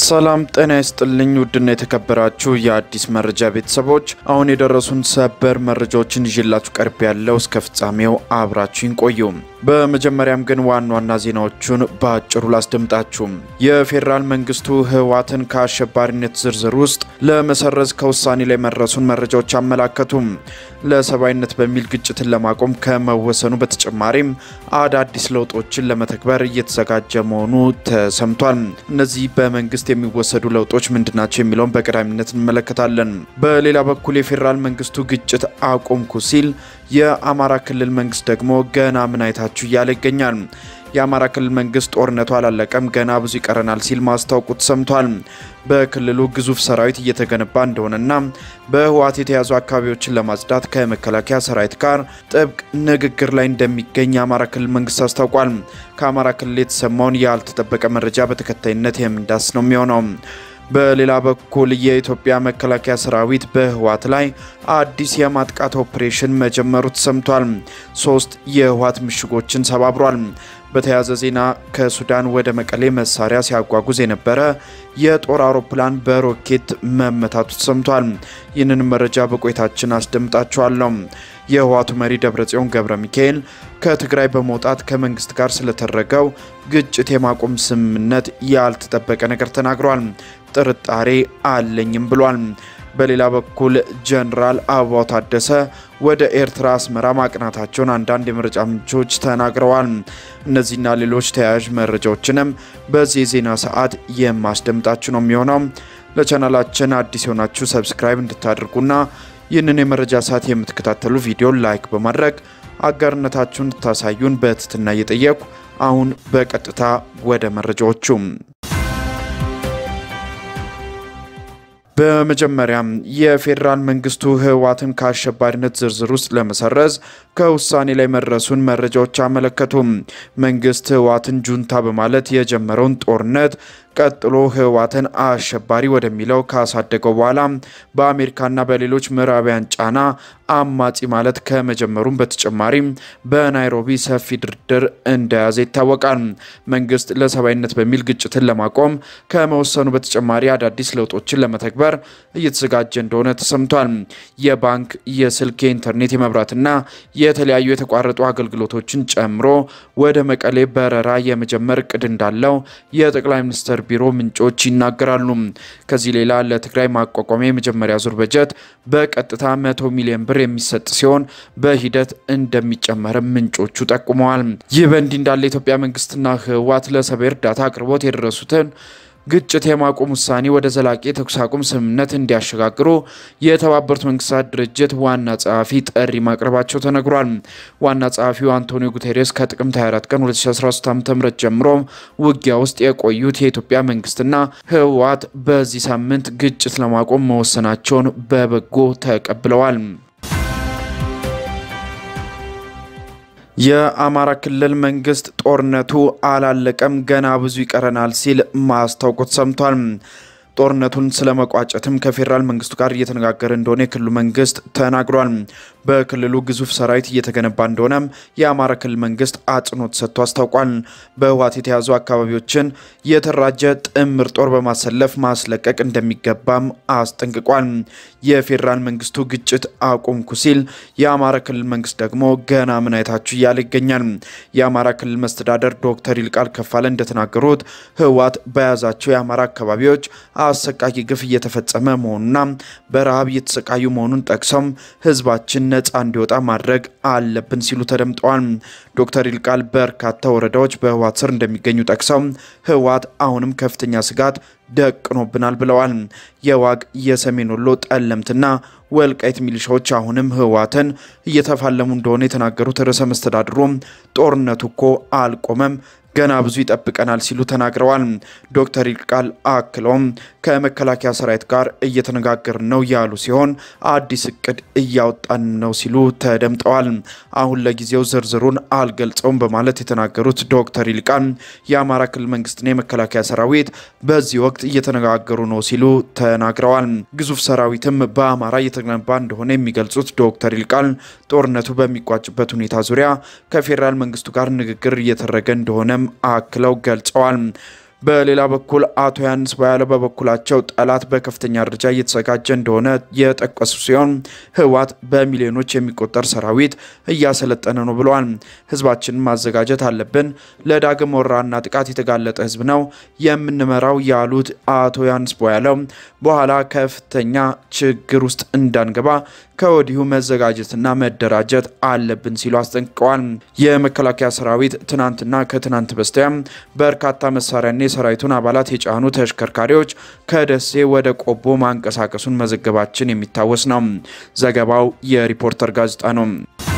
ሰላም ጤና ይስጥልኝ። ውድና የተከበራችሁ የአዲስ መረጃ ቤተሰቦች አሁን የደረሱን ሰበር መረጃዎችን ይዤላችሁ ቀርብ ያለው እስከ ፍጻሜው አብራችሁን ቆዩ። በመጀመሪያም ግን ዋና ዋና ዜናዎቹን በአጭሩ ላስደምጣችሁ። የፌዴራል መንግስቱ ህወሓትን ከአሸባሪነት ዝርዝር ውስጥ ለመሰረዝ ከውሳኔ ላይ መድረሱን መረጃዎች አመላከቱም። ለሰብአዊነት በሚል ግጭትን ለማቆም ከመወሰኑ በተጨማሪም አዳዲስ ለውጦችን ለመተግበር እየተዘጋጀ መሆኑ ተሰምቷል። እነዚህ በመንግስት የሚወሰዱ ለውጦች ምንድናቸው የሚለውን በቀዳሚነት እንመለከታለን። በሌላ በኩል የፌዴራል መንግስቱ ግጭት አቆምኩ ሲል፣ የአማራ ክልል መንግስት ደግሞ ገና ምን አይታችሁ እያለ ይገኛል። የአማራ ክልል መንግስት ጦርነቱ አላለቀም፣ ገና ብዙ ይቀረናል ሲል ማስታወቁ ተሰምቷል። በክልሉ ግዙፍ ሰራዊት እየተገነባ እንደሆነና በህወሓት የተያዙ አካባቢዎችን ለማጽዳት ከመከላከያ ሰራዊት ጋር ጥብቅ ንግግር ላይ እንደሚገኝ የአማራ ክልል መንግስት አስታውቋል። ከአማራ ክልል የተሰማውን ያልተጠበቀ መረጃ በተከታይነት የምንዳስ ነው የሚሆነው። በሌላ በኩል የኢትዮጵያ መከላከያ ሰራዊት በህወሓት ላይ አዲስ የማጥቃት ኦፕሬሽን መጀመሩ ተሰምቷል። ሶስት የህወሓት ምሽጎችን ሰባብሯል። በተያያዘ ዜና ከሱዳን ወደ መቀሌ መሳሪያ ሲያጓጉዝ የነበረ የጦር አውሮፕላን በሮኬት መመታቱ ተሰምቷል። ይህንን መረጃ በቆይታችን አስደምጣችኋለሁ። የህወሓቱ መሪ ደብረጽዮን ገብረ ሚካኤል ከትግራይ በመውጣት ከመንግስት ጋር ስለተደረገው ግጭት የማቆም ስምምነት ያልተጠበቀ ነገር ተናግሯል። ጥርጣሬ አለኝም ብሏል። በሌላ በኩል ጀነራል አበባው ታደሰ ወደ ኤርትራ አስመራ ማቅናታቸውን አንዳንድ የመረጃ ምንጮች ተናግረዋል። እነዚህና ሌሎች ተያያዥ መረጃዎችንም በዚህ የዜና ሰዓት የማስደምጣችሁ ነው የሚሆነው። ለቻናላችን አዲስ የሆናችሁ ሰብስክራይብ እንድታደርጉና ይህንን የመረጃ ሰዓት የምትከታተሉ ቪዲዮ ላይክ በማድረግ አጋርነታችሁን እንድታሳዩን በትህትና እየጠየቁ አሁን በቀጥታ ወደ መረጃዎቹ በመጀመሪያም የፌዴራል መንግስቱ ህወሓትን ከአሸባሪነት ዝርዝር ውስጥ ለመሰረዝ ከውሳኔ ላይ መድረሱን መረጃዎች አመለከቱም። መንግስት ህወሓትን ጁንታ በማለት የጀመረውን ጦርነት ቀጥሎ ህወሓትን አሸባሪ ወደሚለው ካሳደገው በኋላ በአሜሪካና በሌሎች ምዕራባውያን ጫና አማጺ ማለት ከመጀመሩም በተጨማሪም በናይሮቢ ሰፊ ድርድር እንደያዘ ይታወቃል። መንግስት ለሰብአዊነት በሚል ግጭትን ለማቆም ከመወሰኑ በተጨማሪ አዳዲስ ለውጦችን ለመተግበር እየተዘጋጀ እንደሆነ ተሰምቷል። የባንክ፣ የስልክ፣ የኢንተርኔት፣ የመብራትና የተለያዩ የተቋረጡ አገልግሎቶችን ጨምሮ ወደ መቀሌ በረራ የመጀመር እቅድ እንዳለው የጠቅላይ ሚኒስትር ቢሮ ምንጮች ይናገራሉ። ከዚህ ሌላ ለትግራይ ማቋቋሚያ የመጀመሪያ ዙር በጀት በቀጥታ መቶ ሚሊዮን ብር የሚሰጥ ሲሆን በሂደት እንደሚጨመርም ምንጮቹ ጠቁመዋል። ይህ በእንዲህ እንዳለ የኢትዮጵያ መንግስትና ህወሓት ለሰብአዊ እርዳታ አቅርቦት የደረሱትን ግጭት የማቆም ውሳኔ ወደ ዘላቂ የተኩስ አቁም ስምምነት እንዲያሸጋግሩ የተባበሩት መንግስታት ድርጅት ዋና ጸሐፊ ጥሪ ማቅረባቸው ተነግሯል። ዋና ጸሐፊው አንቶኒዮ ጉቴሬስ ከጥቅምት 24 ቀን 2013 ዓ.ም ጀምሮ ውጊያ ውስጥ የቆዩት የኢትዮጵያ መንግስትና ህወሓት በዚህ ሳምንት ግጭት ለማቆም መወሰናቸውን በበጎ ተቀብለዋል። የአማራ ክልል መንግስት ጦርነቱ አላለቀም፣ ገና ብዙ ይቀረናል ሲል ማስታወቁ ተሰምቷል። ጦርነቱን ስለመቋጨትም ከፌዴራል መንግስቱ ጋር እየተነጋገረ እንደሆነ የክልሉ መንግስት ተናግሯል። በክልሉ ግዙፍ ሰራዊት እየተገነባ እንደሆነም የአማራ ክልል መንግስት አጽንኦት ሰጥቶ አስታውቋል። በህወሓት የተያዙ አካባቢዎችን የተደራጀ ጥምር ጦር በማሰለፍ ማስለቀቅ እንደሚገባም አስጠንቅቋል። የፌዴራል መንግስቱ ግጭት አቁምኩ ሲል፣ የአማራ ክልል መንግስት ደግሞ ገና ምን አይታችሁ እያለ ይገኛል። የአማራ ክልል መስተዳደር ዶክተር ይልቃል ከፋለ እንደተናገሩት ህወሓት በያዛቸው የአማራ አካባቢዎች አሰቃቂ ግፍ እየተፈጸመ መሆኑና በረሃብ እየተሰቃዩ መሆኑን ጠቅሰውም ህዝባችን ነጻ እንዲወጣ ማድረግ አለብን ሲሉ ተደምጠዋል። ዶክተር ይልቃል በርካታ ወረዳዎች በህወሓት ስር እንደሚገኙ ጠቅሰው ህወሓት አሁንም ከፍተኛ ስጋት ደቅኖብናል ብለዋል። የዋግ የሰሜን ወሎ ጠለምትና ወልቃይት ሚሊሻዎች አሁንም ህወሓትን እየተፋለሙ እንደሆነ የተናገሩት ርዕሰ መስተዳድሩ ጦርነቱ እኮ አልቆመም ገና ብዙ ይጠብቀናል ሲሉ ተናግረዋል። ዶክተር ይልቃል አክለውም ከመከላከያ ሰራዊት ጋር እየተነጋገርን ነው ያሉ ሲሆን አዲስ እቅድ እያወጣን ነው ሲሉ ተደምጠዋል። አሁን ለጊዜው ዝርዝሩን አልገልጸውም በማለት የተናገሩት ዶክተር ይልቃል የአማራ ክልል መንግስትና የመከላከያ ሰራዊት በዚህ ወቅት እየተነጋገሩ ነው ሲሉ ተናግረዋል። ግዙፍ ሰራዊትም በአማራ እየተገነባ እንደሆነ የሚገልጹት ዶክተር ይልቃል ጦርነቱ በሚቋጭበት ሁኔታ ዙሪያ ከፌዴራል መንግስቱ ጋር ንግግር እየተደረገ እንደሆነም አክለው ገልጸዋል። በሌላ በኩል አቶ ዮሐንስ ቦያለው በበኩላቸው ጠላት በከፍተኛ ደረጃ እየተዘጋጀ እንደሆነ የጠቀሱ ሲሆን ህወሓት በሚሊዮኖች የሚቆጠር ሰራዊት እያሰለጠነ ነው ብለዋል። ህዝባችንን ማዘጋጀት አለብን። ለዳግም ወረራና ጥቃት የተጋለጠ ህዝብ ነው የምንመራው ያሉት አቶ ዮሐንስ ቦያለው በኋላ ከፍተኛ ችግር ውስጥ እንዳንገባ ከወዲሁ መዘጋጀትና መደራጀት አለብን ሲሉ አስጠንቅቀዋል። የመከላከያ ሰራዊት ትናንትና ከትናንት በስቲያ በርካታ መሳሪያና የሰራዊቱን አባላት የጫኑ ተሽከርካሪዎች ከደሴ ወደ ቆቦ ማንቀሳቀሱን መዘገባችን የሚታወስ ነው። ዘገባው የሪፖርተር ጋዜጣ ነው።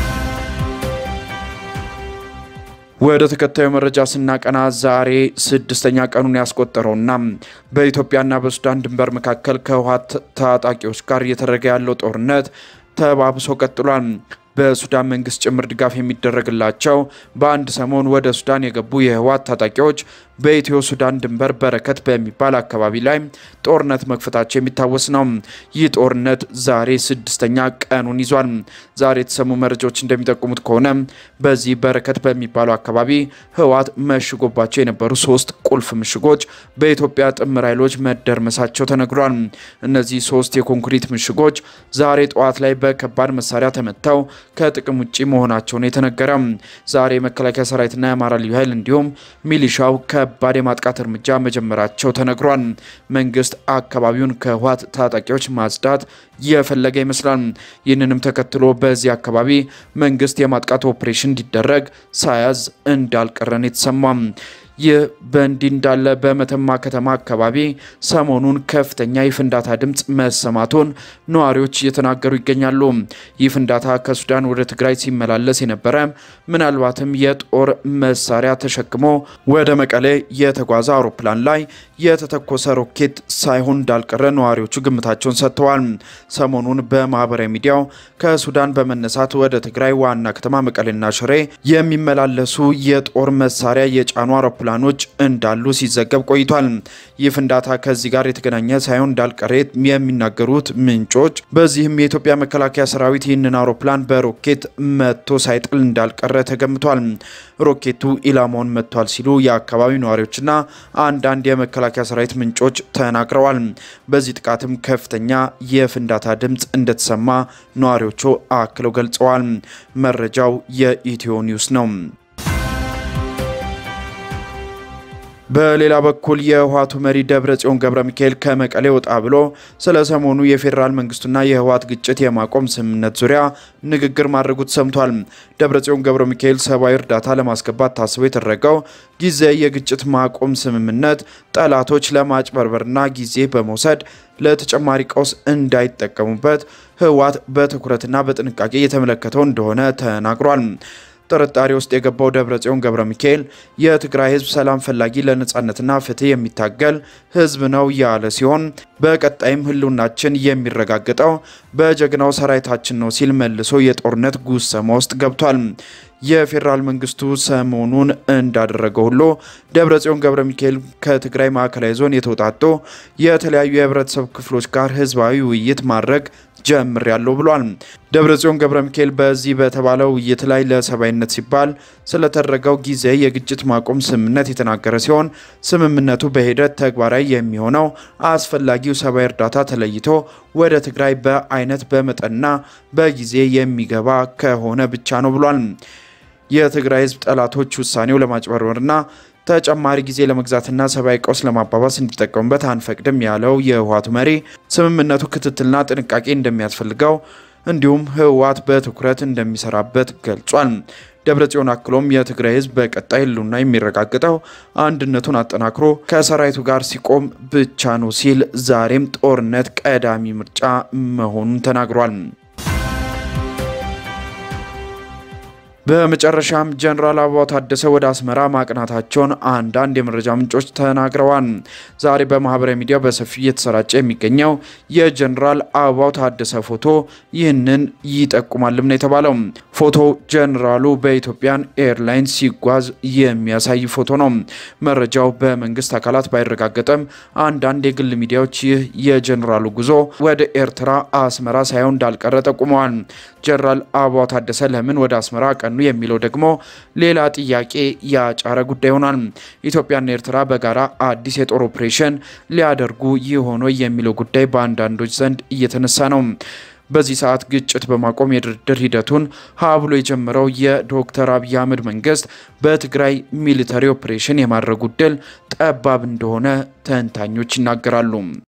ወደ ተከታዩ መረጃ ስናቀና ዛሬ ስድስተኛ ቀኑን ያስቆጠረውና በኢትዮጵያና በሱዳን ድንበር መካከል ከህወሓት ታጣቂዎች ጋር እየተደረገ ያለው ጦርነት ተባብሶ ቀጥሏል። በሱዳን መንግስት ጭምር ድጋፍ የሚደረግላቸው በአንድ ሰሞን ወደ ሱዳን የገቡ የህወሓት ታጣቂዎች በኢትዮ ሱዳን ድንበር በረከት በሚባል አካባቢ ላይ ጦርነት መክፈታቸው የሚታወስ ነው። ይህ ጦርነት ዛሬ ስድስተኛ ቀኑን ይዟል። ዛሬ የተሰሙ መረጃዎች እንደሚጠቁሙት ከሆነ በዚህ በረከት በሚባለው አካባቢ ህወሓት መሽጎባቸው የነበሩ ሶስት ቁልፍ ምሽጎች በኢትዮጵያ ጥምር ኃይሎች መደርመሳቸው ተነግሯል። እነዚህ ሶስት የኮንክሪት ምሽጎች ዛሬ ጠዋት ላይ በከባድ መሳሪያ ተመተው ከጥቅም ውጭ መሆናቸውን የተነገረ ዛሬ የመከላከያ ሰራዊትና የአማራ ልዩ ኃይል እንዲሁም ሚሊሻው ከባድ የማጥቃት እርምጃ መጀመራቸው ተነግሯል። መንግስት አካባቢውን ከህወሓት ታጣቂዎች ማጽዳት የፈለገ ይመስላል። ይህንንም ተከትሎ በዚህ አካባቢ መንግስት የማጥቃት ኦፕሬሽን እንዲደረግ ሳያዝ እንዳልቀረን የተሰማ ይህ በእንዲህ እንዳለ በመተማ ከተማ አካባቢ ሰሞኑን ከፍተኛ የፍንዳታ ድምፅ መሰማቱን ነዋሪዎች እየተናገሩ ይገኛሉ። ይህ ፍንዳታ ከሱዳን ወደ ትግራይ ሲመላለስ የነበረ ምናልባትም የጦር መሳሪያ ተሸክሞ ወደ መቀሌ የተጓዘ አውሮፕላን ላይ የተተኮሰ ሮኬት ሳይሆን እንዳልቀረ ነዋሪዎቹ ግምታቸውን ሰጥተዋል። ሰሞኑን በማህበራዊ ሚዲያው ከሱዳን በመነሳት ወደ ትግራይ ዋና ከተማ መቀሌና ሽሬ የሚመላለሱ የጦር መሳሪያ የጫኑ አውሮፕላን ኖች እንዳሉ ሲዘገብ ቆይቷል። ይህ ፍንዳታ ከዚህ ጋር የተገናኘ ሳይሆን እንዳልቀረ የሚናገሩት ምንጮች፣ በዚህም የኢትዮጵያ መከላከያ ሰራዊት ይህንን አውሮፕላን በሮኬት መቶ ሳይጥል እንዳልቀረ ተገምቷል። ሮኬቱ ኢላማውን መጥቷል ሲሉ የአካባቢው ነዋሪዎችና አንዳንድ የመከላከያ ሰራዊት ምንጮች ተናግረዋል። በዚህ ጥቃትም ከፍተኛ የፍንዳታ ድምፅ እንደተሰማ ነዋሪዎቹ አክለው ገልጸዋል። መረጃው የኢትዮ ኒውስ ነው። በሌላ በኩል የህወሓቱ መሪ ደብረ ጽዮን ገብረ ሚካኤል ከመቀሌ ወጣ ብሎ ስለ ሰሞኑ የፌዴራል መንግስቱና የህወሓት ግጭት የማቆም ስምምነት ዙሪያ ንግግር ማድረጉ ተሰምቷል። ደብረ ጽዮን ገብረ ሚካኤል ሰብአዊ እርዳታ ለማስገባት ታስቦ የተደረገው ጊዜ የግጭት ማቆም ስምምነት ጠላቶች ለማጭበርበርና ጊዜ በመውሰድ ለተጨማሪ ቀውስ እንዳይጠቀሙበት ህወሓት በትኩረትና በጥንቃቄ እየተመለከተው እንደሆነ ተናግሯል። ጥርጣሬ ውስጥ የገባው ደብረ ጽዮን ገብረ ሚካኤል የትግራይ ህዝብ ሰላም ፈላጊ ለነጻነትና ፍትህ የሚታገል ህዝብ ነው ያለ ሲሆን በቀጣይም ህልውናችን የሚረጋገጠው በጀግናው ሰራዊታችን ነው ሲል መልሶ የጦርነት ጉሰማ ውስጥ ገብቷል። የፌዴራል መንግስቱ ሰሞኑን እንዳደረገው ሁሉ ደብረ ጽዮን ገብረ ሚካኤል ከትግራይ ማዕከላዊ ዞን የተውጣጡ የተለያዩ የህብረተሰብ ክፍሎች ጋር ህዝባዊ ውይይት ማድረግ ጀምር ያለው ብሏል። ደብረ ጽዮን ገብረ ሚካኤል በዚህ በተባለው ውይይት ላይ ለሰብአዊነት ሲባል ስለተደረገው ጊዜ የግጭት ማቆም ስምምነት የተናገረ ሲሆን ስምምነቱ በሂደት ተግባራዊ የሚሆነው አስፈላጊው ሰብአዊ እርዳታ ተለይቶ ወደ ትግራይ በአይነት በመጠንና በጊዜ የሚገባ ከሆነ ብቻ ነው ብሏል። የትግራይ ህዝብ ጠላቶች ውሳኔው ለማጭበርበርና ተጨማሪ ጊዜ ለመግዛትና ሰብአዊ ቀውስ ለማባባስ እንዲጠቀሙበት አንፈቅድም ያለው የህወሓቱ መሪ ስምምነቱ ክትትልና ጥንቃቄ እንደሚያስፈልገው እንዲሁም ህወሓት በትኩረት እንደሚሰራበት ገልጿል። ደብረ ጽዮን አክሎም የትግራይ ህዝብ በቀጣይ ህልውና የሚረጋግጠው አንድነቱን አጠናክሮ ከሰራዊቱ ጋር ሲቆም ብቻ ነው ሲል ዛሬም ጦርነት ቀዳሚ ምርጫ መሆኑን ተናግሯል። በመጨረሻም ጀነራል አበባው ታደሰ ወደ አስመራ ማቅናታቸውን አንዳንድ የመረጃ ምንጮች ተናግረዋል። ዛሬ በማህበራዊ ሚዲያ በሰፊው እየተሰራጨ የሚገኘው የጀነራል አበባው ታደሰ ፎቶ ይህንን ይጠቁማልም ነው የተባለው። ፎቶ ጀኔራሉ በኢትዮጵያን ኤርላይንስ ሲጓዝ የሚያሳይ ፎቶ ነው። መረጃው በመንግስት አካላት ባይረጋገጥም አንዳንድ የግል ሚዲያዎች ይህ የጀኔራሉ ጉዞ ወደ ኤርትራ አስመራ ሳይሆን እንዳልቀረ ጠቁመዋል። ጀነራል አበባው ታደሰ ለምን ወደ አስመራ ቀኑ የሚለው ደግሞ ሌላ ጥያቄ ያጫረ ጉዳይ ሆኗል። ኢትዮጵያና ኤርትራ በጋራ አዲስ የጦር ኦፕሬሽን ሊያደርጉ ይሆን የሚለው ጉዳይ በአንዳንዶች ዘንድ እየተነሳ ነው። በዚህ ሰዓት ግጭት በማቆም የድርድር ሂደቱን ሀ ብሎ የጀመረው የዶክተር አብይ አህመድ መንግስት በትግራይ ሚሊተሪ ኦፕሬሽን የማድረጉ ዕድል ጠባብ እንደሆነ ተንታኞች ይናገራሉ።